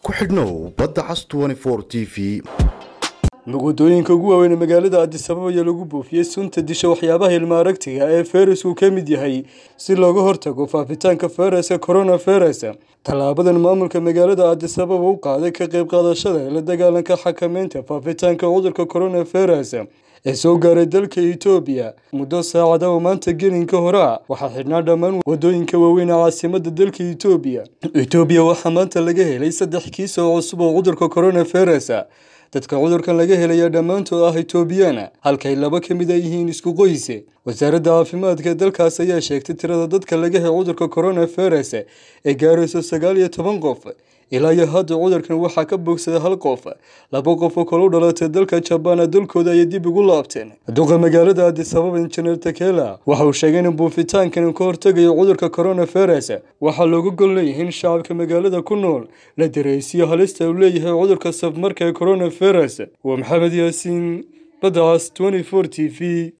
ku xidhnow badda cas t v wadooyinka ugu waaweyn ee magaalada addisababa ayaa lagu buufiyey sunta disha waxyaabaha ilma aragtiga ee fayrasku ka mid yahay si looga hortago faafitaanka fayraska coronavirus tallaabadan maamulka magaalada addisababa u qaaday ka qayb qaadashada la dagaalanka xakameynta faafitaanka cudurka coronavirus ee soo gaaray dalka etoobiya muddo saacada oo maanta gelinka hore ah waxaa xidhnaa dhammaan wadooyinka waaweyn ee caasimada dalka etoobiya etoobiya waxaa maanta laga helay saddex kiis oo cusub oo cudurka coronavirus dadka cudurkan laga helaya dhammaantood ah etoobiyana halkay laba ka mid a yihiin isku qoyse wasaaradda caafimaadka ee dalkaas ayaa sheegtay tirada dadka laga helay cudurka coronavirus ee gaarayso sagaal iyo toban qof ilaa iyo hadda cudurkan waxaa ka bogsada hal qof laba qof oo kale u dhalatay dalka jabaan dalkooda ayay dib ugu laabteen duqa magaalada addisababa injineer takela waxa uu sheegay in buufitaankan ka hortegayo cudurka coronavirus waxaa looga gol leeyahay in shacabka magaalada ku nool la dareysiyo halista uu leeyahay cudurka safmarka ee coronavirus waa maxamed yaasiin badacas t v